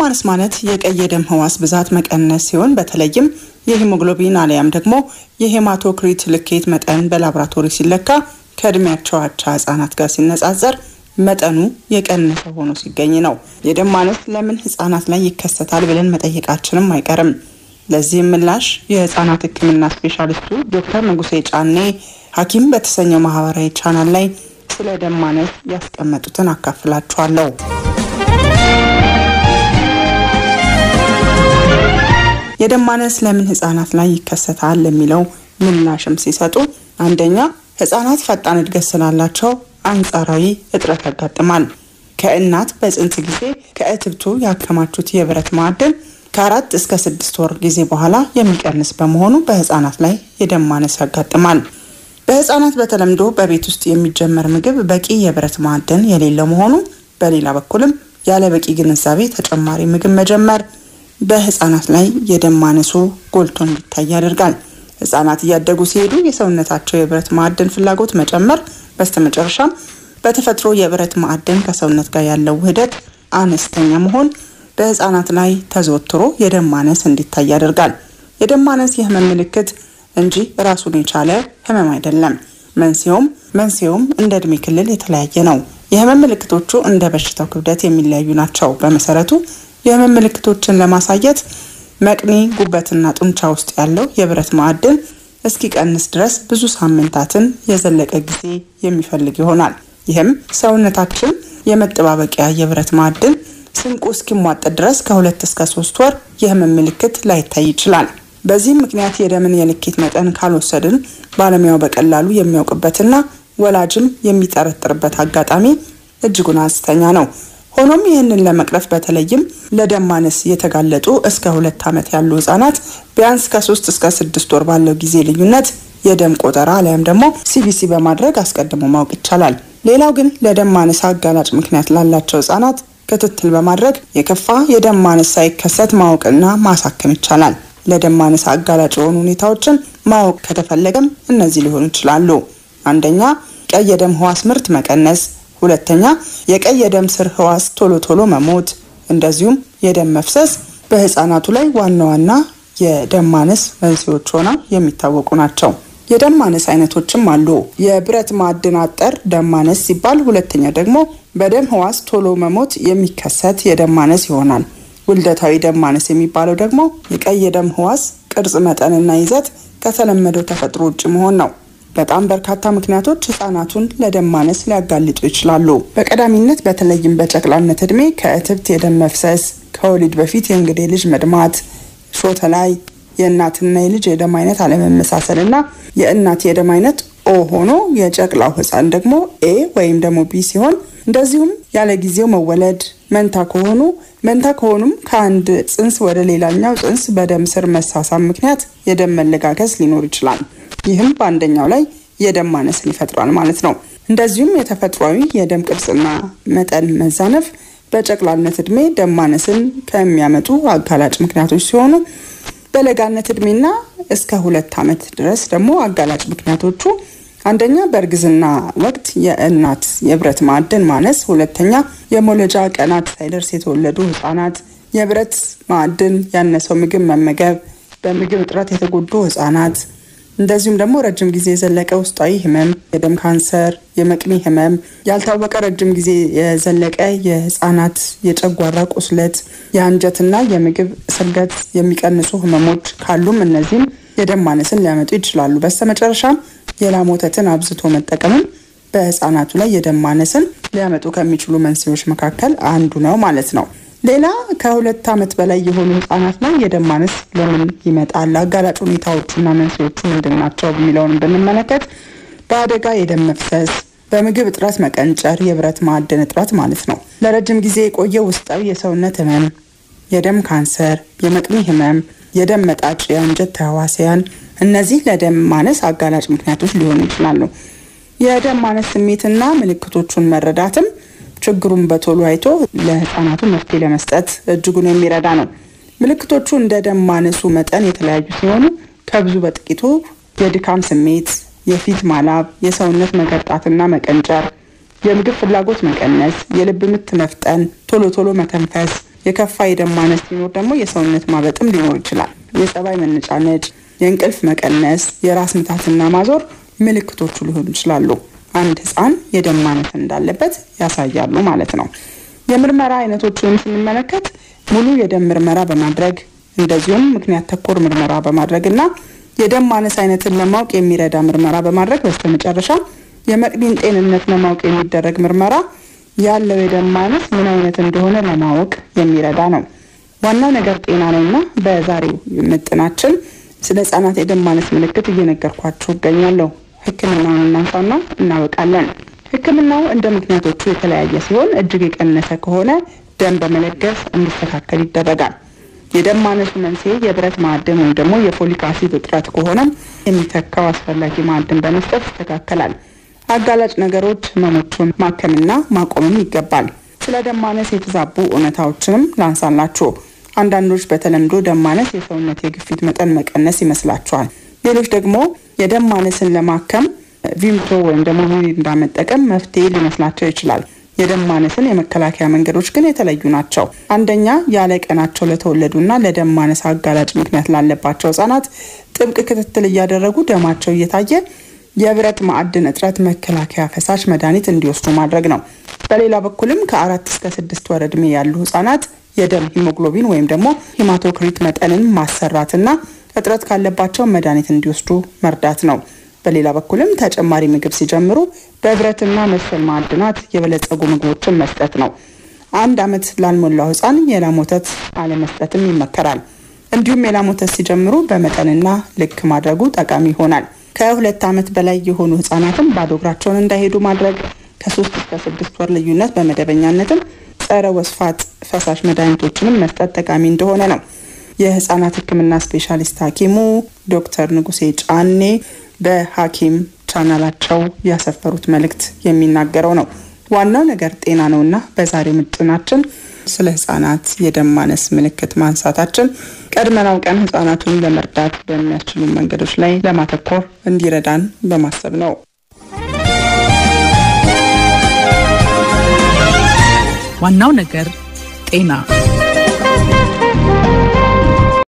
ማነስ ማለት የቀይ የደም ህዋስ ብዛት መቀነስ ሲሆን በተለይም የሂሞግሎቢን አሊያም ደግሞ የሄማቶክሪት ልኬት መጠን በላቦራቶሪ ሲለካ ከእድሜያቸው አቻ ህጻናት ጋር ሲነጻጸር መጠኑ የቀነሰ ሆኖ ሲገኝ ነው። የደም ማነስ ለምን ህጻናት ላይ ይከሰታል ብለን መጠየቃችንም አይቀርም። ለዚህም ምላሽ የህጻናት ሕክምና ስፔሻሊስቱ ዶክተር ንጉሴ ጫኔ ሐኪም በተሰኘው ማህበራዊ ቻናል ላይ ስለ ደም ማነስ ያስቀመጡትን አካፍላችኋለሁ። የደም ማነስ ለምን ህጻናት ላይ ይከሰታል ለሚለው ምላሽም ሲሰጡ አንደኛ ህጻናት ፈጣን እድገት ስላላቸው አንጻራዊ እጥረት ያጋጥማል። ከእናት በጽንስ ጊዜ ከእትብቱ ያከማቹት የብረት ማዕድን ከአራት እስከ ስድስት ወር ጊዜ በኋላ የሚቀንስ በመሆኑ በህጻናት ላይ የደም ማነስ ያጋጥማል። በህጻናት በተለምዶ በቤት ውስጥ የሚጀመር ምግብ በቂ የብረት ማዕድን የሌለው መሆኑ፣ በሌላ በኩልም ያለ በቂ ግንዛቤ ተጨማሪ ምግብ መጀመር በህጻናት ላይ የደም ማነሱ ጎልቶ እንዲታይ ያደርጋል። ህጻናት እያደጉ ሲሄዱ የሰውነታቸው የብረት ማዕድን ፍላጎት መጨመር፣ በስተመጨረሻም በተፈጥሮ የብረት ማዕድን ከሰውነት ጋር ያለው ውህደት አነስተኛ መሆን በህጻናት ላይ ተዘወትሮ የደም ማነስ እንዲታይ ያደርጋል። የደም ማነስ የህመም ምልክት እንጂ ራሱን የቻለ ህመም አይደለም። መንስኤውም መንስኤውም እንደ እድሜ ክልል የተለያየ ነው። የህመም ምልክቶቹ እንደ በሽታው ክብደት የሚለያዩ ናቸው። በመሰረቱ የህመም ምልክቶችን ለማሳየት መቅኒ፣ ጉበትና ጡንቻ ውስጥ ያለው የብረት ማዕድን እስኪቀንስ ድረስ ብዙ ሳምንታትን የዘለቀ ጊዜ የሚፈልግ ይሆናል። ይህም ሰውነታችን የመጠባበቂያ የብረት ማዕድን ስንቁ እስኪሟጠጥ ድረስ ከሁለት እስከ ሶስት ወር የህመም ምልክት ላይታይ ይችላል። በዚህም ምክንያት የደምን የልኬት መጠን ካልወሰድን ባለሙያው በቀላሉ የሚያውቅበትና ወላጅም የሚጠረጥርበት አጋጣሚ እጅጉን አነስተኛ ነው። ሆኖም ይህንን ለመቅረፍ በተለይም ለደም ማነስ የተጋለጡ እስከ ሁለት ዓመት ያሉ ህጻናት ቢያንስ ከሶስት እስከ ስድስት ወር ባለው ጊዜ ልዩነት የደም ቆጠራ አሊያም ደግሞ ሲቢሲ በማድረግ አስቀድሞ ማወቅ ይቻላል። ሌላው ግን ለደም ማነስ አጋላጭ ምክንያት ላላቸው ህጻናት ክትትል በማድረግ የከፋ የደም ማነስ ሳይከሰት ማወቅና ማሳከም ይቻላል። ለደም ማነስ አጋላጭ የሆኑ ሁኔታዎችን ማወቅ ከተፈለገም እነዚህ ሊሆኑ ይችላሉ። አንደኛ ቀይ የደም ህዋስ ምርት መቀነስ፣ ሁለተኛ የቀይ የደም ስር ህዋስ ቶሎ ቶሎ መሞት፣ እንደዚሁም የደም መፍሰስ በህፃናቱ ላይ ዋና ዋና የደም ማነስ መንስኤዎች ሆነው የሚታወቁ ናቸው። የደም ማነስ አይነቶችም አሉ። የብረት ማዕድን አጠር ደም ማነስ ሲባል፣ ሁለተኛ ደግሞ በደም ህዋስ ቶሎ መሞት የሚከሰት የደም ማነስ ይሆናል። ውልደታዊ ደም ማነስ የሚባለው ደግሞ የቀይ የደም ህዋስ ቅርጽ መጠንና ይዘት ከተለመደው ተፈጥሮ ውጭ መሆን ነው። በጣም በርካታ ምክንያቶች ህጻናቱን ለደም ማነስ ሊያጋልጡ ይችላሉ። በቀዳሚነት በተለይም በጨቅላነት እድሜ ከእትብት የደም መፍሰስ፣ ከወሊድ በፊት የእንግዴ ልጅ መድማት፣ ሾተ ላይ የእናትና የልጅ የደም አይነት አለመመሳሰል እና የእናት የደም አይነት ኦ ሆኖ የጨቅላው ህፃን ደግሞ ኤ ወይም ደግሞ ቢ ሲሆን እንደዚሁም ያለ ጊዜው መወለድ፣ መንታ ከሆኑ መንታ ከሆኑም ከአንድ ጽንስ ወደ ሌላኛው ጽንስ በደም ስር መሳሳብ ምክንያት የደም መለጋገስ ሊኖር ይችላል። ይህም በአንደኛው ላይ የደም ማነስን ይፈጥራል ማለት ነው። እንደዚሁም የተፈጥሯዊ የደም ቅርጽና መጠን መዛነፍ በጨቅላነት እድሜ ደም ማነስን ከሚያመጡ አጋላጭ ምክንያቶች ሲሆኑ በለጋነት እድሜና እስከ ሁለት ዓመት ድረስ ደግሞ አጋላጭ ምክንያቶቹ አንደኛ በእርግዝና ወቅት የእናት የብረት ማዕድን ማነስ፣ ሁለተኛ የመውለጃ ቀናት ሳይደርስ የተወለዱ ህጻናት፣ የብረት ማዕድን ያነሰው ምግብ መመገብ፣ በምግብ እጥረት የተጎዱ ህጻናት፣ እንደዚሁም ደግሞ ረጅም ጊዜ የዘለቀ ውስጣዊ ህመም፣ የደም ካንሰር፣ የመቅኒ ህመም፣ ያልታወቀ ረጅም ጊዜ የዘለቀ የህጻናት የጨጓራ ቁስለት፣ የአንጀትና የምግብ ስርገት የሚቀንሱ ህመሞች ካሉም እነዚህም የደም ማነስን ሊያመጡ ይችላሉ። በስተመጨረሻም የላም ወተትን አብዝቶ መጠቀምም በህፃናቱ ላይ የደም ማነስን ሊያመጡ ከሚችሉ መንስኤዎች መካከል አንዱ ነው ማለት ነው። ሌላ ከሁለት ዓመት በላይ የሆኑ ህጻናት ላይ የደም ማነስ ለምን ይመጣል? አጋላጭ ሁኔታዎቹና መንስኤዎቹ ምንድን ናቸው? የሚለውን ብንመለከት በአደጋ የደም መፍሰስ፣ በምግብ እጥረት መቀንጨር፣ የብረት ማዕድን እጥረት ማለት ነው። ለረጅም ጊዜ የቆየ ውስጣዊ የሰውነት ህመም፣ የደም ካንሰር፣ የመቅኒ ህመም፣ የደም መጣጭ፣ የአንጀት ተህዋሲያን እነዚህ ለደም ማነስ አጋላጭ ምክንያቶች ሊሆኑ ይችላሉ። የደም ማነስ ስሜትና ምልክቶቹን መረዳትም ችግሩን በቶሎ አይቶ ለህፃናቱ መፍትሄ ለመስጠት እጅጉን የሚረዳ ነው። ምልክቶቹ እንደ ደም ማነሱ መጠን የተለያዩ ሲሆኑ ከብዙ በጥቂቱ የድካም ስሜት፣ የፊት ማላብ፣ የሰውነት መገርጣትና መቀንጨር፣ የምግብ ፍላጎት መቀነስ፣ የልብ ምት መፍጠን፣ ቶሎ ቶሎ መተንፈስ፣ የከፋ የደም ማነስ ሲኖር ደግሞ የሰውነት ማበጥም ሊኖር ይችላል። የጸባይ መነጫነጭ፣ የእንቅልፍ መቀነስ፣ የራስ ምታትና ማዞር ምልክቶቹ ሊሆኑ ይችላሉ። አንድ ህፃን የደም ማነስ እንዳለበት ያሳያሉ ማለት ነው። የምርመራ አይነቶቹንም ስንመለከት ሙሉ የደም ምርመራ በማድረግ እንደዚሁም ምክንያት ተኮር ምርመራ በማድረግ እና የደም ማነስ አይነትን ለማወቅ የሚረዳ ምርመራ በማድረግ በስተመጨረሻ የመቅዲን ጤንነት ለማወቅ የሚደረግ ምርመራ ያለው የደም ማነስ ምን አይነት እንደሆነ ለማወቅ የሚረዳ ነው። ዋናው ነገር ጤና ነው እና በዛሬው ምጥናችን ስለ ህጻናት የደም ማነስ ምልክት እየነገርኳችሁ እገኛለሁ። ህክምናውን እናንሳና እናበቃለን። ህክምናው እንደ ምክንያቶቹ የተለያየ ሲሆን እጅግ የቀነሰ ከሆነ ደም በመለገስ እንዲስተካከል ይደረጋል። የደም ማነሱ መንስኤ የብረት ማዕድን ወይም ደግሞ የፎሊክ አሲድ እጥረት ከሆነም የሚተካው አስፈላጊ ማዕድን በመስጠት ይስተካከላል። አጋላጭ ነገሮች ህመሞቹን ማከምና ማቆምም ይገባል። ስለ ደም ማነስ የተዛቡ እውነታዎችንም ላንሳላችሁ። አንዳንዶች በተለምዶ ደም ማነስ የሰውነት የግፊት መጠን መቀነስ ይመስላቸዋል። ሌሎች ደግሞ የደም ማነስን ለማከም ቪምቶ ወይም ደግሞ ሚሪንዳ መጠቀም መፍትሄ ሊመስላቸው ይችላል። የደም ማነስን የመከላከያ መንገዶች ግን የተለዩ ናቸው። አንደኛ ያለ ቀናቸው ለተወለዱና ለደም ማነስ አጋላጭ ምክንያት ላለባቸው ህጻናት ጥብቅ ክትትል እያደረጉ ደማቸው እየታየ የብረት ማዕድን እጥረት መከላከያ ፈሳሽ መድኃኒት እንዲወስዱ ማድረግ ነው። በሌላ በኩልም ከአራት እስከ ስድስት ወር ዕድሜ ያሉ ህጻናት የደም ሂሞግሎቢን ወይም ደግሞ ሂማቶክሪት መጠንን ማሰራትና እጥረት ካለባቸው መድኃኒት እንዲወስዱ መርዳት ነው። በሌላ በኩልም ተጨማሪ ምግብ ሲጀምሩ በብረትና መሰል ማዕድናት የበለጸጉ ምግቦችን መስጠት ነው። አንድ ዓመት ላልሞላው ህፃን የላም ወተት አለመስጠትም ይመከራል። እንዲሁም የላም ወተት ሲጀምሩ በመጠንና ልክ ማድረጉ ጠቃሚ ይሆናል። ከሁለት ዓመት በላይ የሆኑ ህጻናትም ባዶ እግራቸውን እንዳይሄዱ ማድረግ፣ ከሶስት እስከ ስድስት ወር ልዩነት በመደበኛነትም ጸረ ወስፋት ፈሳሽ መድኃኒቶችንም መስጠት ጠቃሚ እንደሆነ ነው የህጻናት ህክምና ስፔሻሊስት ሐኪሙ ዶክተር ንጉሴ ጫኔ በሐኪም ቻናላቸው ያሰፈሩት መልእክት የሚናገረው ነው። ዋናው ነገር ጤና ነውና በዛሬው ምጥናችን ስለ ህጻናት የደም ማነስ ምልክት ማንሳታችን ቀድመን አውቀን ህጻናቱን ለመርዳት በሚያስችሉ መንገዶች ላይ ለማተኮር እንዲረዳን በማሰብ ነው። ዋናው ነገር ጤና